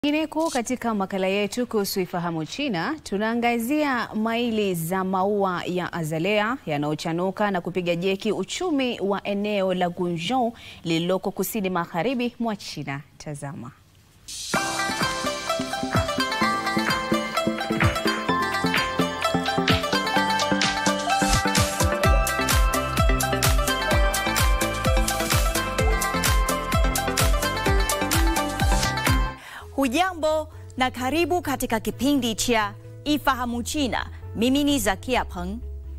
Kwingineko katika makala yetu kuhusu Ifahamu China, tunaangazia maili za maua ya azalea yanayochanuka na kupiga jeki uchumi wa eneo la Guizhou lililoko kusini magharibi mwa China. Tazama. Hujambo na karibu katika kipindi cha Ifahamu China. Mimi ni Zakia Peng.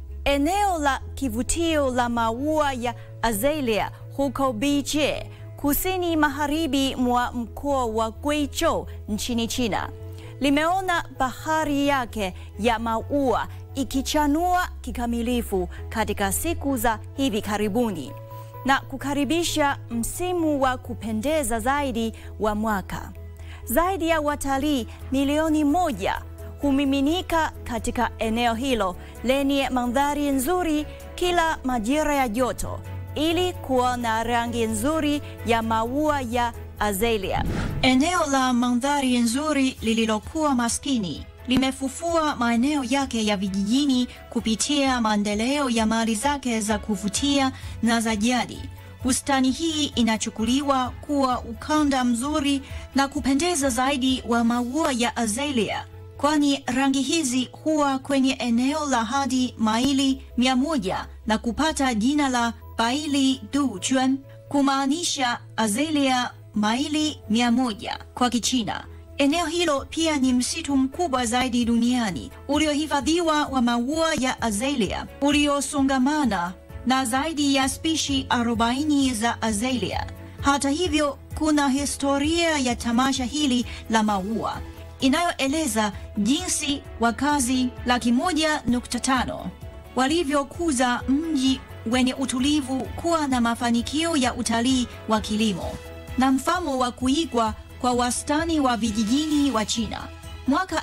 Eneo la kivutio la maua ya azalea huko Beijing, kusini magharibi mwa mkoa wa Guizhou nchini China, limeona bahari yake ya maua ikichanua kikamilifu katika siku za hivi karibuni na kukaribisha msimu wa kupendeza zaidi wa mwaka. Zaidi ya watalii milioni moja humiminika katika eneo hilo lenye mandhari nzuri kila majira ya joto ili kuona rangi nzuri ya maua ya azalea. Eneo la mandhari nzuri lililokuwa maskini limefufua maeneo yake ya vijijini kupitia maendeleo ya mali zake za kuvutia na za jadi. Bustani hii inachukuliwa kuwa ukanda mzuri na kupendeza zaidi wa maua ya azalea, kwani rangi hizi huwa kwenye eneo la hadi maili mia moja na kupata jina la baili du juan, kumaanisha azalea maili mia moja kwa Kichina. Eneo hilo pia ni msitu mkubwa zaidi duniani uliohifadhiwa wa maua ya azalea uliosongamana na zaidi ya spishi 40 za azalea. Hata hivyo, kuna historia ya tamasha hili la maua inayoeleza jinsi wakazi laki moja nukta tano walivyokuza mji wenye utulivu kuwa na mafanikio ya utalii wa kilimo na mfano wa kuigwa kwa wastani wa vijijini wa China. Mwaka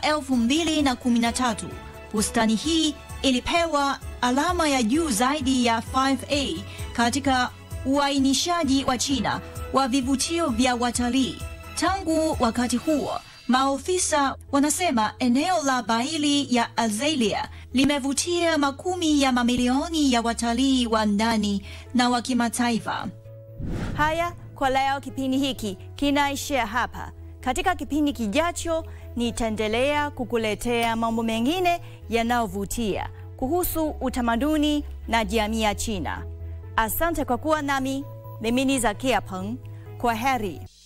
2013 bustani hii ilipewa alama ya juu zaidi ya 5A katika uainishaji wa China wa vivutio vya watalii. Tangu wakati huo, maofisa wanasema eneo la Baili ya Azalea limevutia makumi ya mamilioni ya watalii wa ndani na wa kimataifa. Haya, kwa leo kipindi hiki kinaishia hapa. Katika kipindi kijacho, nitaendelea kukuletea mambo mengine yanayovutia kuhusu utamaduni na jamii ya China. Asante kwa kuwa nami. Mimi ni Zakia Peng. Kwa heri.